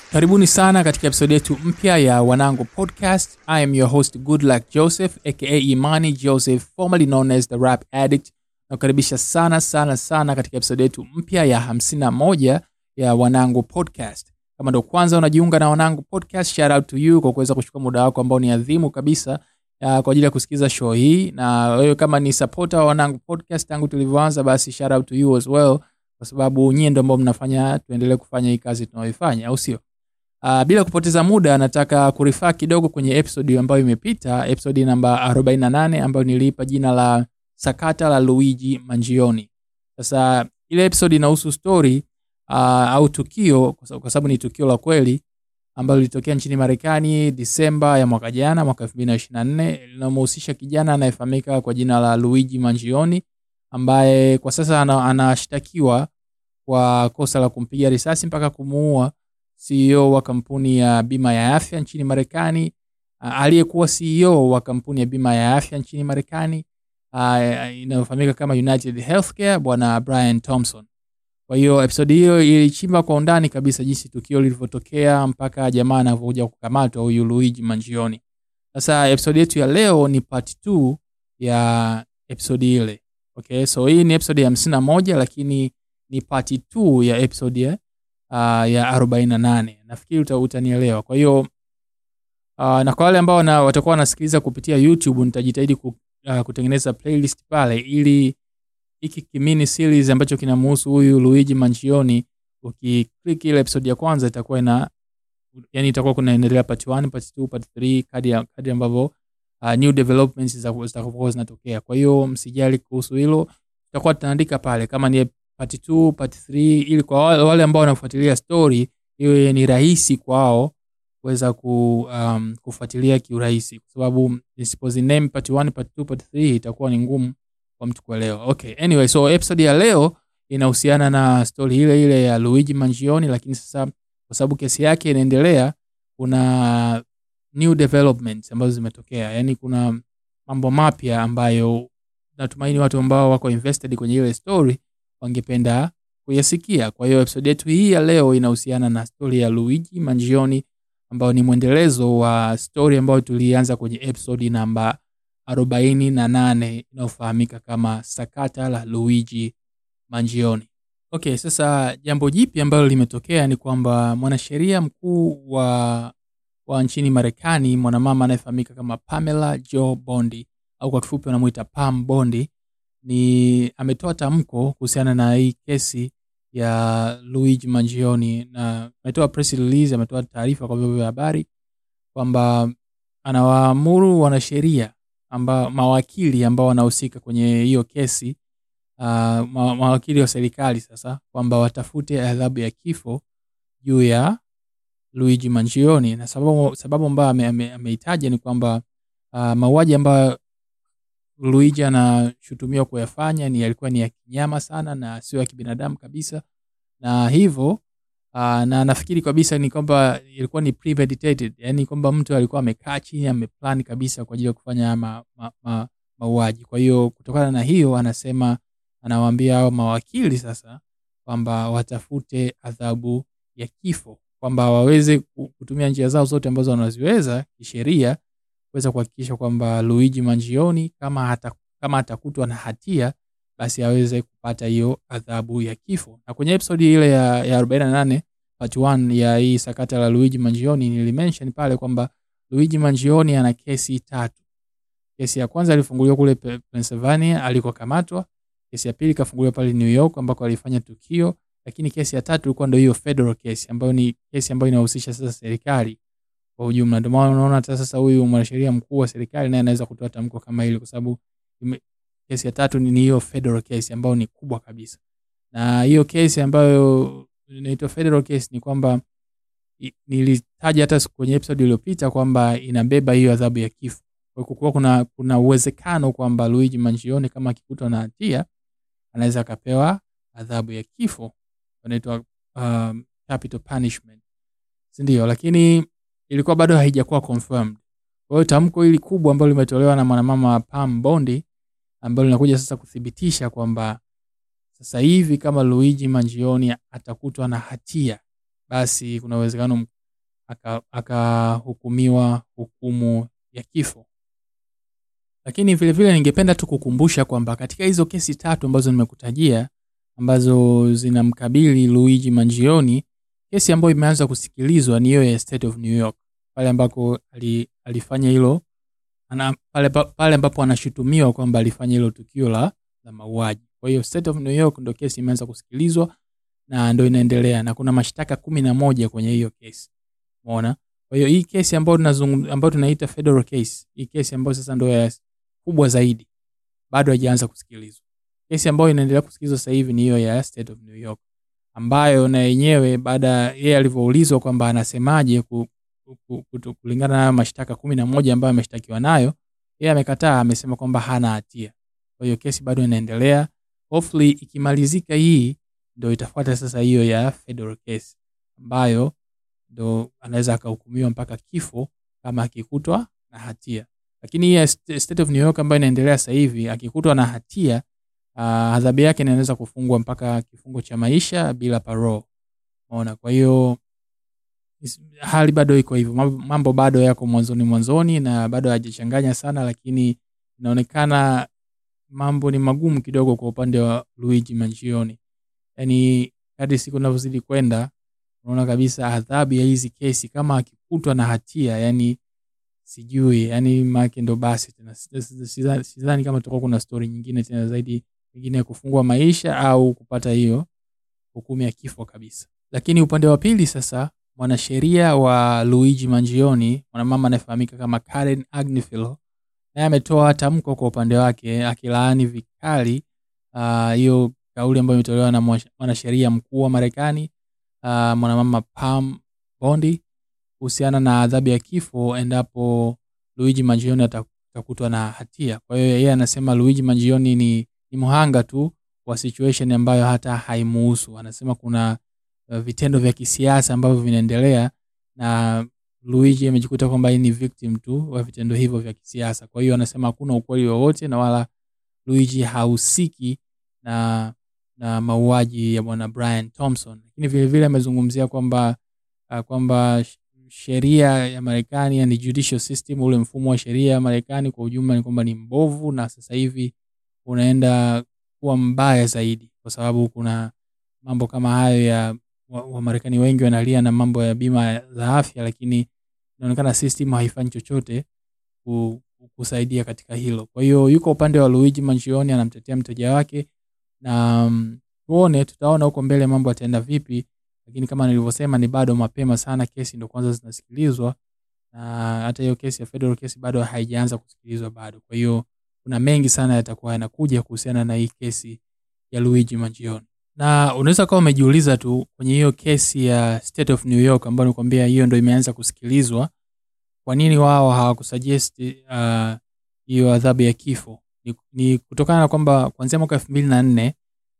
karibuni sana katika episodi yetu mpya ya wanangu podcast i am your host good luck joseph aka imani joseph formerly known as the rap addict nakukaribisha sana sana sana katika episodi yetu mpya ya 51 ya wanangu podcast kama ndo kwanza unajiunga na wanangu podcast shout out to you kwa kuweza kuchukua muda wako ambao ni adhimu kabisa uh, kwa ajili ya kusikiliza show hii na wewe kama ni supporter wa wanangu podcast tangu tulivyoanza basi shout out to you as well kwa sababu nyie ndo ambao mnafanya tuendelee kufanya hii kazi tunayoifanya au sio Uh, bila kupoteza muda nataka kurifaa kidogo kwenye episode ambayo imepita episode namba 48 ambayo niliipa jina la sakata la luigi manjioni sasa ile episode inahusu story uh, au tukio kwa sababu- kwa sababu ni tukio la kweli ambalo lilitokea nchini marekani disemba ya mwaka jana mwaka 2024 linamhusisha kijana anayefahamika kwa jina la luigi manjioni ambaye kwa sasa ana- anashtakiwa kwa kosa la kumpiga risasi mpaka kumuua CEO wa kampuni ya bima ya afya nchini Marekani, uh, aliyekuwa CEO wa kampuni ya bima ya afya nchini Marekani uh, inayofahamika kama United Healthcare, bwana Brian Thompson. Kwa hiyo episodi hiyo ilichimba kwa undani kabisa jinsi tukio lilivyotokea mpaka jamaa anavyokuja kukamatwa huyu Luigi Mangione. Sasa episodi yetu ya leo ni part 2 ya episodi ile. Okay, so hii ni episodi ya hamsini na moja lakini ni part 2 ya episodi ya uh, ya 48 nafikiri uta, utanielewa kwa hiyo uh, na kwa wale ambao na, watakuwa wanasikiliza kupitia youtube nitajitahidi ku, uh, kutengeneza playlist pale ili hiki kimini series ambacho kinamhusu huyu luigi manchioni ukiklik ile episode ya kwanza itakuwa ina yani itakuwa kunaendelea part 1 part 2 part 3 kadi ya- kadi ambavyo uh, new developments zitakuwa zitakapokuwa zinatokea kwa hiyo msijali kuhusu hilo tutakuwa tunaandika pale kama ni part 2 part 3 ili kwa wale, wale ambao wanafuatilia story iwe ni rahisi kwao kuweza ku, um, kufuatilia kiurahisi kwa sababu nisipoziname part 1 part 2 part 3 itakuwa ni ngumu kwa mtu kuelewa okay anyway so episode ya leo inahusiana na story ile ile ya luigi mangioni lakini sasa kwa sababu kesi yake inaendelea kuna new developments ambazo zimetokea yaani kuna mambo mapya ambayo natumaini watu ambao wako invested kwenye ile story wangependa kuyasikia kwa hiyo episode yetu hii ya leo inahusiana na stori ya luigi mangioni ambayo ni mwendelezo wa stori ambayo tulianza kwenye episode namba 48 inayofahamika kama sakata la luigi mangioni okay sasa jambo jipi ambalo limetokea ni kwamba mwanasheria mkuu wa wa nchini marekani mwanamama anayefahamika kama pamela joe bondi au kwa kifupi wanamuita pam bondi ni ametoa tamko kuhusiana na hii kesi ya luigi mangioni na ametoa press release ametoa taarifa kwa vyombo vya habari kwamba anawaamuru wanasheria amba mawakili ambao wanahusika kwenye hiyo kesi uh, ma, mawakili wa serikali sasa kwamba watafute adhabu ya kifo juu ya luigi mangioni na sababu, sababu ambayo ameitaja ame, ameitaja ni kwamba uh, mauaji ambayo luigi anashutumiwa kuyafanya ni yalikuwa ni ya kinyama sana na sio ya kibinadamu kabisa na hivyo uh, na nafikiri kabisa ni kwamba ilikuwa ni premeditated yani kwamba mtu alikuwa amekaa chini ameplan kabisa kwa ajili ya kufanya haya ma, ma, ma, mauaji kwa hiyo kutokana na hiyo anasema anawaambia hao mawakili sasa kwamba watafute adhabu ya kifo kwamba waweze ku- kutumia njia zao zote ambazo wanaziweza kisheria kuweza kuhakikisha kwamba luigi mangioni kama hata, kama atakutwa na hatia basi aweze kupata hiyo adhabu ya kifo na kwenye episode ile ya, ya 48 part 1 ya hii sakata la luigi mangioni nilimention pale kwamba luigi mangioni ana kesi tatu kesi ya kwanza alifunguliwa kule Pe- pennsylvania alikokamatwa kesi ya pili ikafunguliwa pale new york ambako alifanya tukio lakini kesi ya tatu ilikuwa ndo hiyo federal case ambayo ni kesi ambayo inahusisha sasa serikali kwa ujumla ndio maana unaona hata sasa huyu mwanasheria mkuu wa serikali naye anaweza kutoa tamko kama hili kwa sababu ime- kesi ya tatu ni ni hiyo federal case ambayo ni kubwa kabisa na hiyo kesi ambayo inaitwa federal case ni kwamba i- nilitaja hata siku kwenye episode iliyopita kwamba inabeba hiyo adhabu ya kifo kwa hiyo kuwa kuna kuna uwezekano kwamba luigi mangione kama akikutwa na hatia anaweza akapewa adhabu ya kifo inaitwa um, capital punishment sindio lakini ilikuwa bado haijakuwa confirmed kwa hiyo tamko hili kubwa ambalo limetolewa na mwanamama pam bondi ambalo linakuja sasa kuthibitisha kwamba sasa hivi kama luigi mangioni atakutwa na hatia basi kuna uwezekano aka- akahukumiwa hukumu ya kifo lakini vile vile ningependa tu kukumbusha kwamba katika hizo kesi tatu ambazo nimekutajia ambazo zinamkabili luigi mangioni kesi ambayo imeanza kusikilizwa ni hiyo ya state of new york pale ambako ali, alifanya hilo ana, pale, pa- pale ambapo anashutumiwa kwamba alifanya hilo tukio la, la mauaji kwa hiyo state of new york ndo kesi imeanza kusikilizwa na ndo inaendelea na kuna mashtaka kumi na moja kwenye hiyo kesi umeona kwa hiyo hii kesi ambayo tunazungum- ambayo tunaita federal case hii kesi ambayo sasa ndo ya kubwa zaidi bado haijaanza kusikilizwa kesi ambayo inaendelea kusikilizwa sasa hivi ni hiyo ya state of new york ambayo na yenyewe baada ya yeye alivyoulizwa kwamba anasemaje ku, ku, ku, kulingana na hayo mashtaka kumi na moja ambayo ameshtakiwa nayo yeye amekataa amesema kwamba hana hatia kwa hiyo kesi bado inaendelea hopefully ikimalizika hii ndo itafuata sasa hiyo ya federal case ambayo ndo anaweza akahukumiwa mpaka kifo kama akikutwa na hatia lakini hii ya st- state of new york ambayo inaendelea sasa hivi akikutwa na hatia uh, adhabu yake inaweza kufungwa mpaka kifungo cha maisha bila parole maona kwa hiyo is- hali bado iko hivyo mambo, mambo bado yako mwanzoni mwanzoni na bado hajachanganya sana lakini inaonekana mambo ni magumu kidogo kwa upande wa luigi mangioni yaani kadri siku inavyozidi kwenda unaona kabisa adhabu ya hizi kesi kama akikutwa na hatia yani sijui yani make ndo basi tena Si- si- sidhani sidhani kama tutakuwa kuna stori nyingine tena zaidi pengine ya kufungwa maisha au kupata hiyo hukumu ya kifo kabisa lakini upande wa pili sasa mwanasheria wa luigi mangioni mwanamama anayefahamika kama karen agnifilo naye ametoa tamko kwa upande wake akilaani vikali ah, hiyo kauli ambayo imetolewa na mwash- mwanasheria mkuu wa marekani uh, mwanamama pam bondi kuhusiana na adhabu ya kifo endapo luigi mangioni ata- atakutwa na hatia kwa hiyo yeye anasema luigi mangioni ni, ni mhanga tu wa situation ambayo hata haimuhusu anasema kuna uh, vitendo vya kisiasa ambavyo vinaendelea na luigi amejikuta kwamba yeye ni victim tu wa vitendo hivyo vya kisiasa kwa hiyo anasema hakuna ukweli wowote na wala luigi hahusiki na na mauaji ya bwana brian thompson lakini vilevile amezungumzia kwamba uh, kwamba sh- sheria ya marekani yani judicial system ule mfumo wa sheria ya marekani kwa ujumla ni kwamba ni mbovu na sasa hivi unaenda kuwa mbaya zaidi kwa sababu kuna mambo kama hayo ya wa- wamarekani wengi wanalia na mambo ya bima za afya lakini inaonekana system haifanyi chochote ku- kusaidia katika hilo kwa hiyo yuko upande wa luigi manchioni anamtetea mteja wake na mm, tuone tutaona huko mbele mambo yataenda vipi lakini kama nilivyosema ni bado mapema sana kesi ndo kwanza zinasikilizwa na hata hiyo kesi ya federal kesi bado haijaanza kusikilizwa bado kwa hiyo kuna mengi sana yatakuwa yanakuja kuhusiana na hii kesi ya luigi mangione na unaweza kawa umejiuliza tu kwenye hiyo kesi ya state of new york ambayo nikwambia hiyo ndo imeanza kusikilizwa kwa nini wao hawakusuggest uh, hiyo adhabu ya kifo ni, ni kutokana na kwamba kuanzia mwaka elfu mbili na nne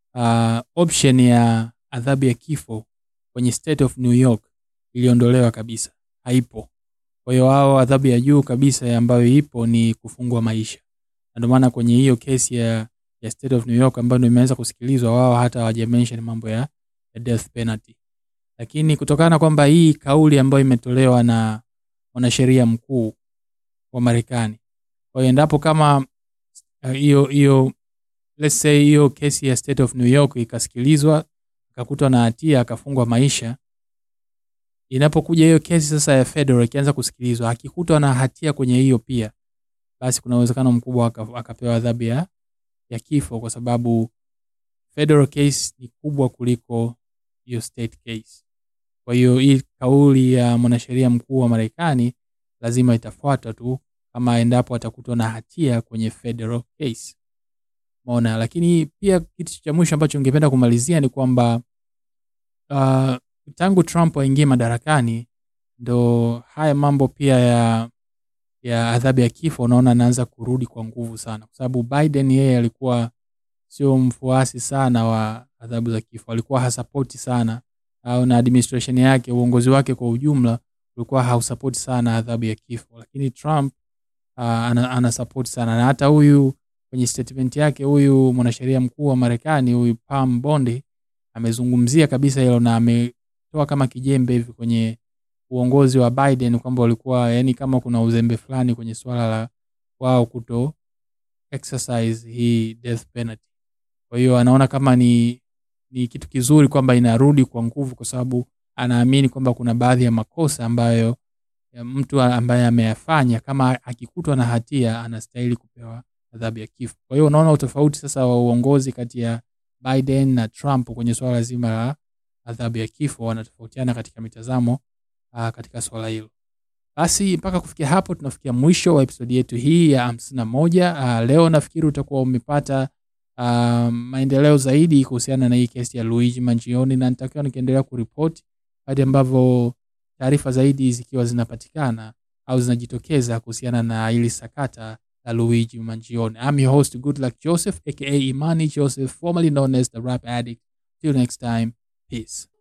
uh, option ya adhabu ya kifo kwenye state of new york iliondolewa kabisa haipo kwa hiyo wao adhabu ya juu kabisa ambayo ipo ni kufungwa maisha na ndio maana kwenye hiyo kesi ya, ya state of new york ambayo ndio imeanza kusikilizwa wao hata hawajamention mambo ya, ya death penalty lakini kutokana na kwamba hii kauli ambayo imetolewa na mwanasheria mkuu wa marekani kwa hiyo endapo kama uh, hiyo uh, hiyo let's say hiyo kesi ya state of new york ikasikilizwa akakutwa na hatia akafungwa maisha inapokuja hiyo kesi sasa ya federal ikianza kusikilizwa akikutwa na hatia kwenye hiyo pia basi kuna uwezekano mkubwa aka- akapewa adhabu ya, ya kifo kwa sababu federal case ni kubwa kuliko hiyo state case kwa hiyo hii kauli ya mwanasheria mkuu wa marekani lazima itafuata tu kama endapo atakutwa na hatia kwenye federal case maona lakini pia kitu cha mwisho ambacho ningependa kumalizia ni kwamba uh, tangu trump aingie madarakani ndo haya mambo pia ya ya adhabu ya kifo unaona anaanza kurudi kwa nguvu sana kwa sababu biden yeye alikuwa sio mfuasi sana wa adhabu za kifo alikuwa hasapoti sana au na administration yake uongozi wake kwa ujumla ulikuwa hausapoti sana adhabu ya kifo lakini trump uh, ana, ana support sana na hata huyu kwenye statement yake huyu mwanasheria mkuu wa marekani huyu pam bondi amezungumzia kabisa hilo na ametoa kama kijembe hivi kwenye uongozi wa Biden kwamba ulikuwa yani kama kuna uzembe fulani kwenye swala la wao kuto exercise hii death penalty. Kwa hiyo anaona kama ni ni kitu kizuri kwamba inarudi kwa nguvu, kwa sababu anaamini kwamba kuna baadhi ya makosa ambayo ya mtu ambaye ameyafanya kama akikutwa na hatia anastahili kupewa adhabu ya kifo. Kwa hiyo unaona utofauti sasa wa uongozi kati ya Biden na Trump kwenye swala zima la adhabu ya kifo, wanatofautiana katika mitazamo uh, katika swala hilo. Basi mpaka kufikia hapo tunafikia mwisho wa episodi yetu hii ya hamsini na moja. Uh, leo nafikiri utakuwa umepata uh, maendeleo zaidi kuhusiana na hii kesi ya Luigi Mangione, na nitakiwa nikiendelea kuripoti hadi ambavyo taarifa zaidi zikiwa zinapatikana au zinajitokeza kuhusiana na hili sakata la Luigi Mangione. I'm your host Goodluck Joseph aka Imani Joseph formerly known as the Rap Addict. Till next time, peace.